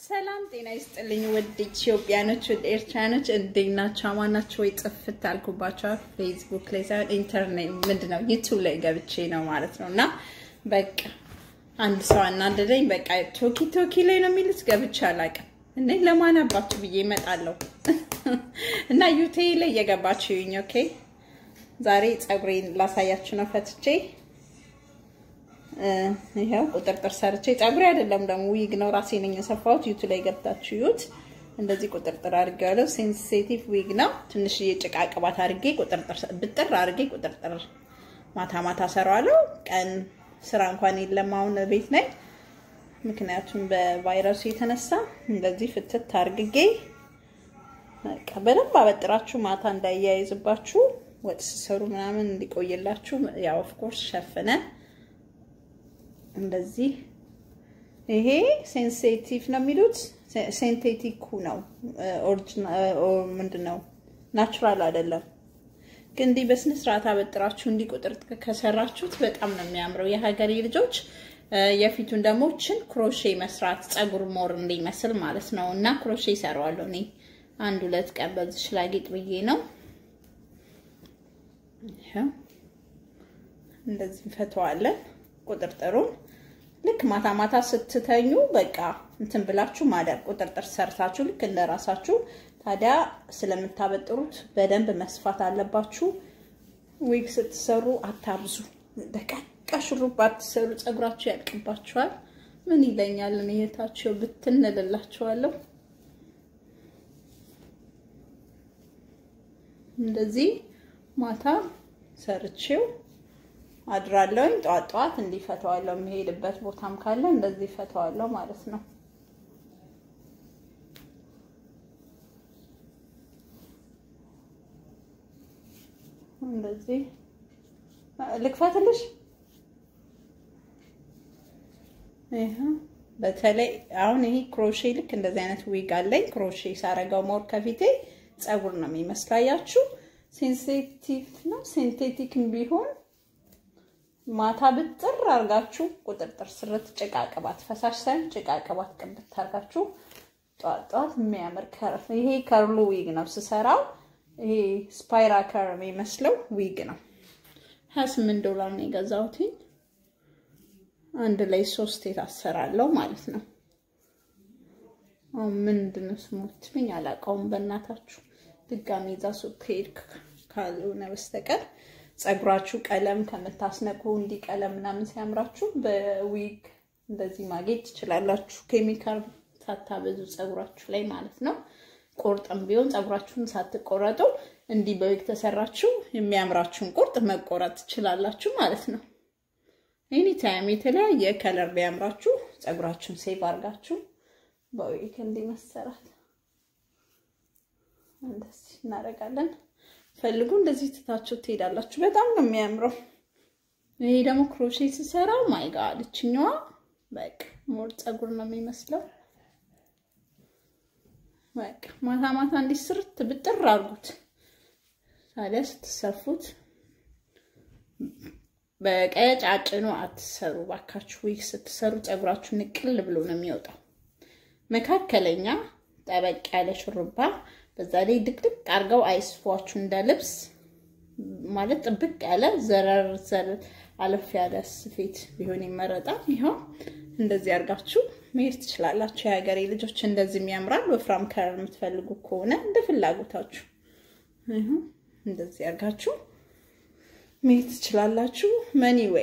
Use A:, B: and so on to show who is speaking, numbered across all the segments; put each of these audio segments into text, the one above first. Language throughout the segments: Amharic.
A: ሰላም ጤና ይስጥልኝ ውድ ኢትዮጵያኖች፣ ውድ ኤርትራኖች እንዴት ናቸው? አማን ናቸው ወይ? ጥፍት አልኩባቸው። ፌስቡክ ላይ ሳይሆን ኢንተርኔት ምንድን ነው ዩቱብ ላይ ገብቼ ነው ማለት ነው። እና በቃ አንድ ሰው አናደደኝ። በቃ ቶኪ ቶኪ ላይ ነው የሚሉት ገብቼ አላውቅም። እኔ ለማን አባችሁ ብዬ እመጣለሁ እና ዩቴ ላይ እየገባችሁ ይኝ። ኦኬ ዛሬ ፀጉሬን ላሳያችሁ ነው ፈትቼ ይሄው ቁጥርጥር ሰርቼ ፀጉሬ አይደለም ደግሞ ዊግ ነው ራሴ ነኝ የሰፋሁት። ዩቱ ላይ ገብታችሁ ዩት እንደዚህ ቁጥርጥር አድርጌዋለሁ። ሴንሲቲቭ ዊግ ነው። ትንሽዬ ጭቃ ቅባት አድርጌ ቁጥርጥር ብጥር አድርጌ ቁጥርጥር ማታ ማታ ሰራዋለሁ። ቀን ስራ እንኳን የለም አሁን ቤት ነኝ። ምክንያቱም በቫይረሱ የተነሳ እንደዚህ ፍትት አድርጌ በቃ በደንብ አበጥራችሁ ማታ እንዳያይዝባችሁ ወጥ ስሰሩ ምናምን እንዲቆይላችሁ ያው ኦፍኮርስ ሸፍነን እንደዚህ ይሄ ሴንሲቲቭ ነው የሚሉት ሴንቴቲኩ ነው። ምንድን ነው ናቹራል አይደለም። ግን እንዲህ በስነ ስርዓት አበጥራችሁ እንዲህ ቁጥር ከሰራችሁት በጣም ነው የሚያምረው። የሀገሬ ልጆች የፊቱን ደግሞ ችን ክሮሼ መስራት ፀጉር ሞር እንዲመስል ማለት ነው። እና ክሮሼ ይሰራዋለሁ እኔ አንድ ሁለት ቀን በዚች ላጌጥ ብዬ ነው። እንደዚህ እንፈተዋለን ቁጥርጥሩን ልክ ማታ ማታ ስትተኙ በቃ እንትን ብላችሁ ማደር ቁጥርጥር ሰርታችሁ ልክ እንደ ራሳችሁ። ታዲያ ስለምታበጥሩት በደንብ መስፋት አለባችሁ። ዊግ ስትሰሩ አታብዙ። ደቃቃ ሹሩባ አትሰሩ፣ ፀጉራችሁ ያልቅባችኋል። ምን ይለኛል እኔ እህታችሁ ብትንልላችኋለሁ። እንደዚህ ማታ ሰርቼው አድራለሁኝ ጠዋት ጠዋት እንዲፈተዋለሁ። የሚሄድበት ቦታም ካለ እንደዚህ ፈተዋለሁ ማለት ነው። እንደዚህ ልክፈትልሽ። ይሄ በተለይ አሁን ይሄ ክሮሼ ልክ እንደዚህ አይነት ዊግ አለኝ። ክሮሼ ሳረገው ሞር ከፊቴ ፀጉር ነው የሚመስላያችሁ። ሴንሲቲቭ ነው ሴንቴቲክም ቢሆን ማታ ብጥር አርጋችሁ ቁጥርጥር ስርት ጭቃ ቅባት ፈሳሽ ሳይሆን ጭቃ ቅባት ቅብት አርጋችሁ ጧት ጧት የሚያምር ከርፍ። ይሄ ከርሉ ዊግ ነው ስሰራው። ይሄ ስፓይራ ከር የሚመስለው ዊግ ነው። ሀያ ስምንት ዶላር ነው የገዛሁት። አንድ ላይ ሶስት የታሰራለው ማለት ነው። ምንድን ነው ስሙ ትሉኝ አላውቀውም። በእናታችሁ ድጋሚ እዛ ሱቅ ሄድክ ካልሆነ በስተቀር ፀጉራችሁ ቀለም ከምታስነቁ እንዲህ ቀለም ምናምን ሲያምራችሁ በዊግ እንደዚህ ማጌጥ ትችላላችሁ። ኬሚካል ሳታበዙ ፀጉራችሁ ላይ ማለት ነው። ቁርጥም ቢሆን ፀጉራችሁን ሳትቆረጡ እንዲህ በዊግ ተሰራችሁ የሚያምራችሁን ቁርጥ መቆረጥ ትችላላችሁ ማለት ነው። ኤኒ ታይም የተለያየ ከለር ቢያምራችሁ ፀጉራችሁን ሴቭ አድርጋችሁ በዊግ እንዲህ መሰራት እንደዚህ እናደርጋለን። ፈልጉ እንደዚህ ትታችሁ ትሄዳላችሁ። በጣም ነው የሚያምረው። ይሄ ደግሞ ክሮሼ ስሰራው ማይ ጋድ እችኛዋ በቃ ሞር ፀጉር ነው የሚመስለው። በቃ ማታ ማታ እንዲህ ስርት ብጥር አድርጉት። ታዲያ ስትሰፉት በቀጫጭኑ አትሰሩ ባካችሁ። ዊግ ስትሰሩ ፀጉራችሁ ንቅል ብሎ ነው የሚወጣው። መካከለኛ ጠበቅ ያለ ሹሩባ በዛ ላይ ድቅድቅ አድርገው አይስፏችሁ እንደ ልብስ ማለት ጥብቅ ያለ ዘረር ዘር አለፍ ያለ ስፌት ቢሆን ይመረጣል። ይኸው እንደዚህ አድርጋችሁ መሄድ ትችላላችሁ። የሀገሬ ልጆች እንደዚህ የሚያምራል። ወፍራም ከለር የምትፈልጉ ከሆነ እንደ ፍላጎታችሁ ይኸው እንደዚህ አድርጋችሁ መሄድ ትችላላችሁ። መኒ ወይ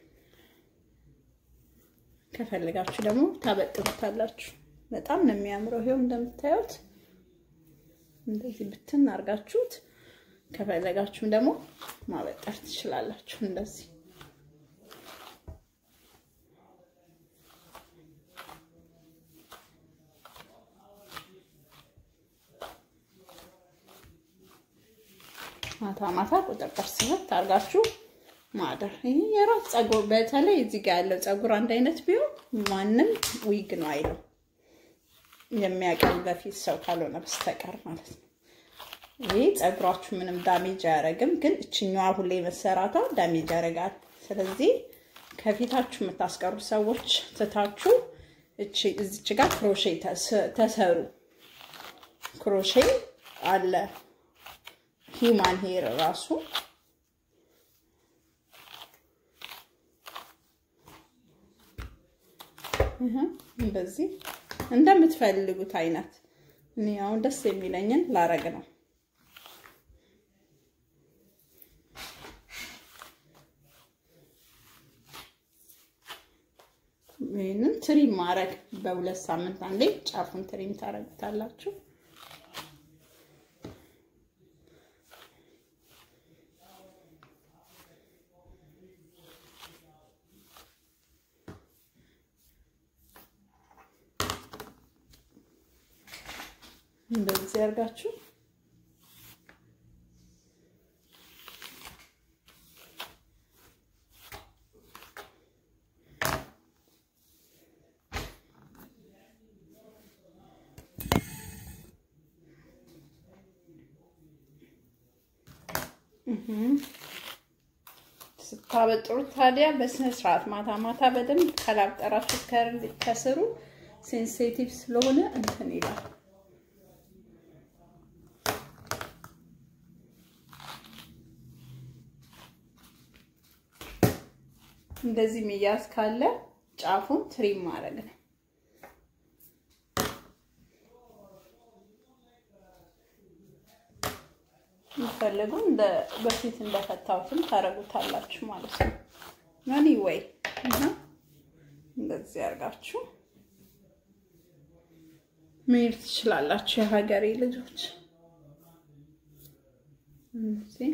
A: ከፈልጋችሁ ደግሞ ታበጥሩታላችሁ። በጣም ነው የሚያምረው። ይኸው እንደምታዩት እንደዚህ ብትን አድርጋችሁት ከፈለጋችሁም ደግሞ ማበጠር ትችላላችሁ። እንደዚህ ማታ ማታ ቁጥርጥር ስበት አድርጋችሁ ማደር። ይሄ የራስ ፀጉር፣ በተለይ እዚህ ጋር ያለው ፀጉር አንድ አይነት ቢሆን ማንም ዊግ ነው አይለው የሚያቀኝ በፊት ሰው ካልሆነ በስተቀር ማለት ነው። ይህ ፀጉራችሁ ምንም ዳሜጅ አያደርግም፣ ግን እችኛዋ ሁሌ መሰራቷ ዳሜጅ ያደርጋል። ስለዚህ ከፊታችሁ የምታስቀሩ ሰዎች ትታችሁ እዚች ጋር ክሮሼ ተሰሩ። ክሮሼ አለ ሂውማን ሄር ራሱ እንደዚህ እንደምትፈልጉት አይነት እኔ አሁን ደስ የሚለኝን ላረግ ነው። ይህንን ትሪም ማድረግ በሁለት ሳምንት አንዴ ጫፉን ትሪም ታረጉታላችሁ። እንደዚህ ያርጋችሁ ስታበጥሩት ታዲያ በስነ ስርዓት ማታ ማታ በደንብ ካላብጠራችሁ ከስሩ ሴንሲቲቭ ስለሆነ እንትን ይላል። እንደዚህ ሚያዝ ካለ ጫፉን ትሪም ማድረግ ነው። የምትፈልጉ እንደ በፊት እንደፈታሁትም ታረጉታላችሁ ማለት ነው። ኖኒ ወይ እንደዚህ አድርጋችሁ መሄድ ትችላላችሁ። የሀገሬ ልጆች እዚህ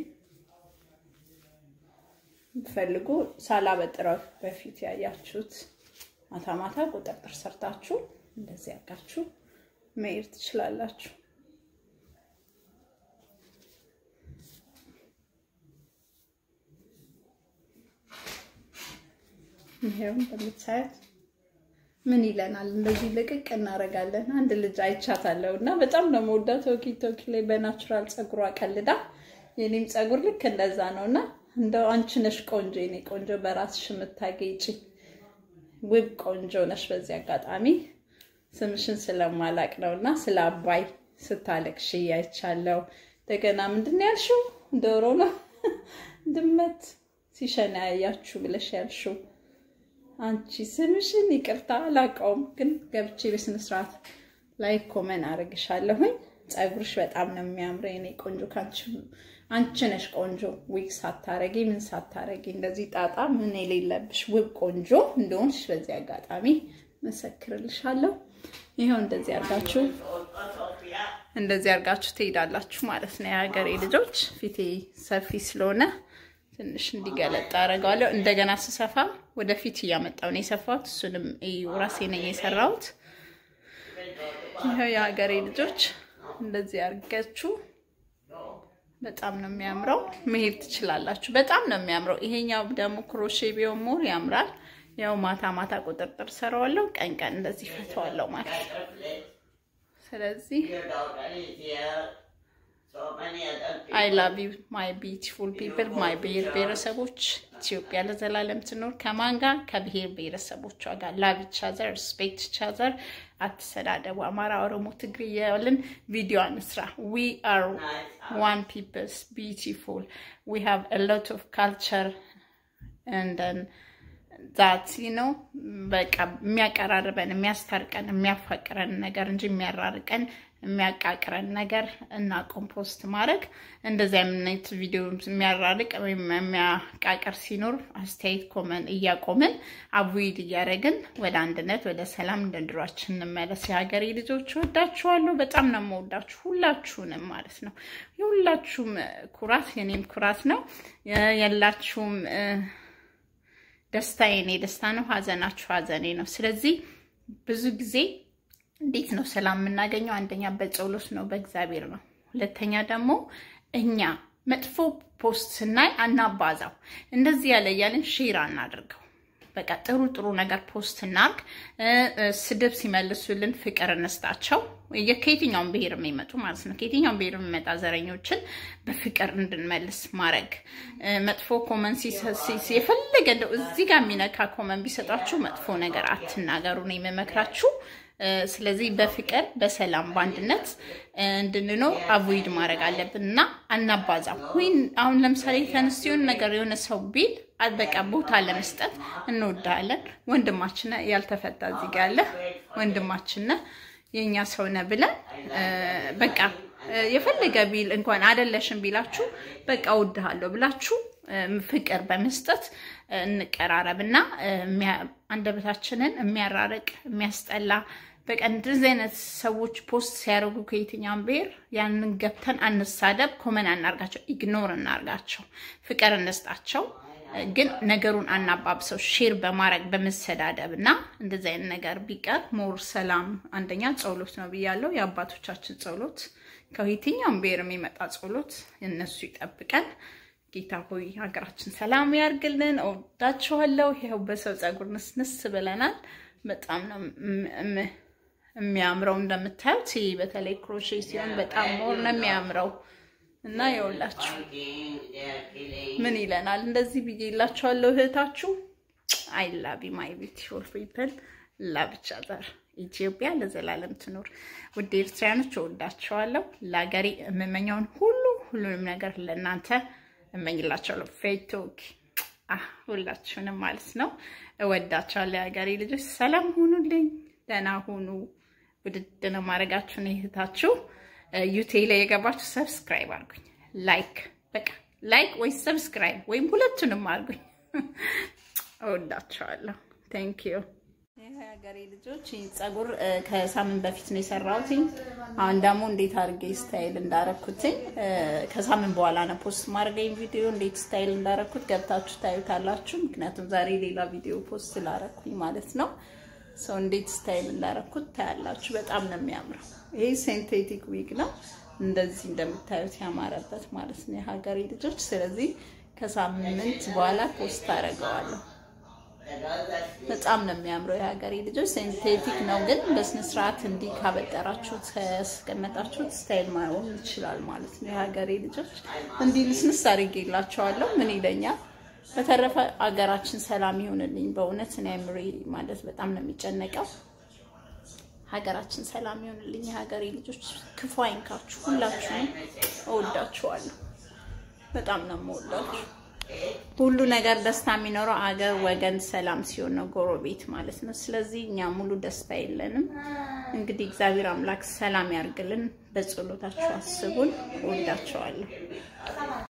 A: የምትፈልጉ ሳላበጥረው በፊት ያያችሁት ማታ ማታ ቁጥርጥር ሰርታችሁ እንደዚህ አድርጋችሁ መሄድ ትችላላችሁ። ይሄው እንደምታዩት ምን ይለናል? እንደዚህ ልቅቅ እናደርጋለን። አንድ ልጅ አይቻታለሁ እና በጣም ነው የምወዳት። ቶኪ ቶኪ ላይ በናቹራል ፀጉሯ ቀልዳ፣ የኔም ፀጉር ልክ እንደዛ ነው እና እንደው አንቺ ነሽ ቆንጆ፣ የኔ ቆንጆ፣ በራስሽ የምታጌጪ ውብ ቆንጆ ነሽ። በዚህ አጋጣሚ ስምሽን ስለማላቅ ነው እና ስለ አባይ ስታለቅሽ አይቻለሁ። እንደገና ምንድን ነው ያልሽው? ዶሮ ነው ድመት ሲሸና ያያችሁ ብለሽ ያልሽው አንቺ ስምሽን ይቅርታ አላውቀውም፣ ግን ገብቼ በስነ ስርዓት ላይ ኮመን አደርግሻለሁኝ። ፀጉርሽ በጣም ነው የሚያምረው የኔ ቆንጆ። ካንቺ አንቺ ነሽ ቆንጆ፣ ዊግ ሳታረጊ ምን ሳታረጊ እንደዚህ ጣጣ ምን የሌለብሽ ውብ ቆንጆ እንደሆንሽ በዚህ አጋጣሚ መሰክርልሻለሁ። ይኸው እንደዚህ አርጋችሁ እንደዚህ አርጋችሁ ትሄዳላችሁ ማለት ነው የሀገሬ ልጆች። ፊቴ ሰፊ ስለሆነ ትንሽ እንዲገለጥ አደርገዋለሁ። እንደገና ስሰፋ ወደፊት እያመጣው ነው የሰፋሁት። እሱንም ራሴ ነኝ የሰራሁት። ይኸው የሀገሬ ልጆች እንደዚህ አድርጋችሁ በጣም ነው የሚያምረው። መሄድ ትችላላችሁ። በጣም ነው የሚያምረው። ይሄኛው ደግሞ ክሮሼ ቢሆን ሞር ያምራል። ያው ማታ ማታ ቁጥርጥር ሰራዋለሁ፣ ቀን ቀን እንደዚህ ፈተዋለሁ ማለት ነው። ስለዚህ አይ ላቭ ዩ ማይ ቢዩቲፉል ፒፕል ማይ ብሔር ብሔረሰቦች፣ ኢትዮጵያ ለዘላለም ትኖር። ከማን ጋር? ከብሔር ብሔረሰቦቿ ጋር። ላቭ ኢች አዘር ሪስፔክት ኢች አዘር። አትሰዳደቡ። አማራ፣ ኦሮሞ፣ ትግሪ እያልን ቪዲዮ አንስራ። ዊ አር ዋን ፒፕልስ ቢዩቲፉል ዊ ሃቭ አ ሎት ኦፍ ካልቸር እንደን ዛት ነው በቃ የሚያቀራርበን የሚያስታርቀን የሚያፋቅረን ነገር እንጂ የሚያራርቀን የሚያቃቅረን ነገር እና ኮምፖስት ማድረግ እንደዚህ አይነት ቪዲዮ የሚያራርቅ ወይም የሚያቃቅር ሲኖር አስተያየት ኮመን እያቆምን አቡይድ እያደረግን ወደ አንድነት ወደ ሰላም እንደ ድሯችን እንመለስ። የሀገሬ ልጆች ወዳችኋለሁ። በጣም ነው የምወዳችሁ ሁላችሁንም ማለት ነው። የሁላችሁም ኩራት የኔም ኩራት ነው። የላችሁም ደስታ የኔ ደስታ ነው። ሀዘናችሁ ሀዘኔ ነው። ስለዚህ ብዙ ጊዜ እንዴት ነው ሰላም የምናገኘው? አንደኛ በጸሎት ነው፣ በእግዚአብሔር ነው። ሁለተኛ ደግሞ እኛ መጥፎ ፖስት ስናይ አናባዛው፣ እንደዚህ ያለ እያለን ሼር አናድርገው። በቃ ጥሩ ጥሩ ነገር ፖስት እናርግ። ስድብ ሲመልሱልን ፍቅር እንስጣቸው። ከየትኛውም ብሔር የሚመጡ ማለት ነው። ከየትኛውም ብሔር የሚመጣ ዘረኞችን በፍቅር እንድንመልስ ማድረግ። መጥፎ ኮመን የፈለገ እንደው እዚህ ጋር የሚነካ ኮመን ቢሰጣችሁ መጥፎ ነገር አትናገሩ ነው የምመክራችሁ። ስለዚህ በፍቅር በሰላም በአንድነት እንድንኖር አቮይድ ማድረግ አለብን እና አናባዛም። ወይም አሁን ለምሳሌ ተነስቶ የሆነ ነገር የሆነ ሰው ቢል በቃ ቦታ ለመስጠት እንወዳለን። ወንድማችን ያልተፈታ እዚህ ጋ ያለ ወንድማችን የእኛ ሰው ነህ ብለን በቃ የፈለገ ቢል እንኳን አደለሽን ቢላችሁ በቃ እወድሃለሁ ብላችሁ ፍቅር በመስጠት እንቀራረብ እና አንደበታችንን የሚያራርቅ የሚያስጠላ በቃ እንደዚህ አይነት ሰዎች ፖስት ሲያደርጉ ከየትኛውም ብሔር ያንን ገብተን አንሳደብ፣ ኮመን አናርጋቸው፣ ኢግኖር እናርጋቸው፣ ፍቅር እንስጣቸው። ግን ነገሩን አናባብሰው ሼር በማድረግ በመሰዳደብ እና እንደዚህ አይነት ነገር ቢቀር ሞር ሰላም። አንደኛ ጸሎት ነው ብያለው። የአባቶቻችን ጸሎት ከየትኛውም ብሔር የሚመጣ ጸሎት እነሱ ይጠብቀን። ጌታ ሆይ ሀገራችን ሰላም ያርግልን። እወዳችኋለሁ። ይኸው በሰው ፀጉር ንስንስ ብለናል። በጣም ነው የሚያምረው እንደምታዩት። ይህ በተለይ ክሮሼ ሲሆን በጣም ሞር ነው የሚያምረው እና የውላችሁ ምን ይለናል እንደዚህ ብዬ ይላችኋለሁ። እህታችሁ አይ ላቭ ዩ ማይ ቢዩቲፉል ፒፕል ላብቻ ዘር ኢትዮጵያ ለዘላለም ትኖር። ውድ ኤርትራያኖች እወዳችኋለሁ። ለሀገሬ የምመኘውን ሁሉ ሁሉንም ነገር ለእናንተ እመኝላቸዋለሁ። ፌቶክ ሁላችሁንም ማለት ነው እወዳቸዋለሁ። የሀገሬ ልጆች ሰላም ሁኑልኝ፣ ደህና ሁኑ። ውድድ ነው ማድረጋችሁን እህታችሁ ዩቴ ላይ የገባችሁ ሰብስክራይብ አድርጉኝ። ላይክ በቃ ላይክ ወይ ሰብስክራይብ ወይም ሁለቱንም አድርጉኝ። እወዳቸዋለሁ። ቴንክ ዩ የሀገሬ ልጆች ይህ ፀጉር ከሳምንት በፊት ነው የሰራሁትኝ። አሁን ደግሞ እንዴት አድርጌ ስታይል እንዳረኩትኝ ከሳምንት በኋላ ነው ፖስት ማድረገኝ ቪዲዮ እንዴት ስታይል እንዳረኩት ገብታችሁ ታዩታላችሁ። ምክንያቱም ዛሬ ሌላ ቪዲዮ ፖስት ስላረኩኝ ማለት ነው። ሰው እንዴት ስታይል እንዳረኩት ታያላችሁ። በጣም ነው የሚያምረው። ይሄ ሴንቴቲክ ዊግ ነው እንደዚህ እንደምታዩት ያማረበት ማለት ነው የሀገሬ ልጆች። ስለዚህ ከሳምንት በኋላ ፖስት አደርገዋለሁ። በጣም ነው የሚያምረው የሀገሬ ልጆች። ሴንቴቲክ ነው ግን በስነ ስርዓት እንዲህ ካበጠራችሁት ያስቀመጣችሁት ስታይል ማሆን ይችላል ማለት ነው። የሀገሬ ልጆች እንዲህ ልስንስ አድርጌላቸዋለሁ። ምን ይለኛል። በተረፈ አገራችን ሰላም ይሆንልኝ። በእውነት እኔ አእምሮዬ ማለት በጣም ነው የሚጨነቀው። ሀገራችን ሰላም ይሆንልኝ። የሀገሬ ልጆች ክፉ አይንካችሁ። ሁላችሁም እወዳችኋለሁ። በጣም ነው የምወዳችሁ። ሁሉ ነገር ደስታ የሚኖረው አገር፣ ወገን ሰላም ሲሆን ነው፣ ጎረቤት ማለት ነው። ስለዚህ እኛ ሙሉ ደስታ የለንም። እንግዲህ እግዚአብሔር አምላክ ሰላም ያርግልን። በጸሎታችሁ አስቡን። እወዳቸዋለሁ።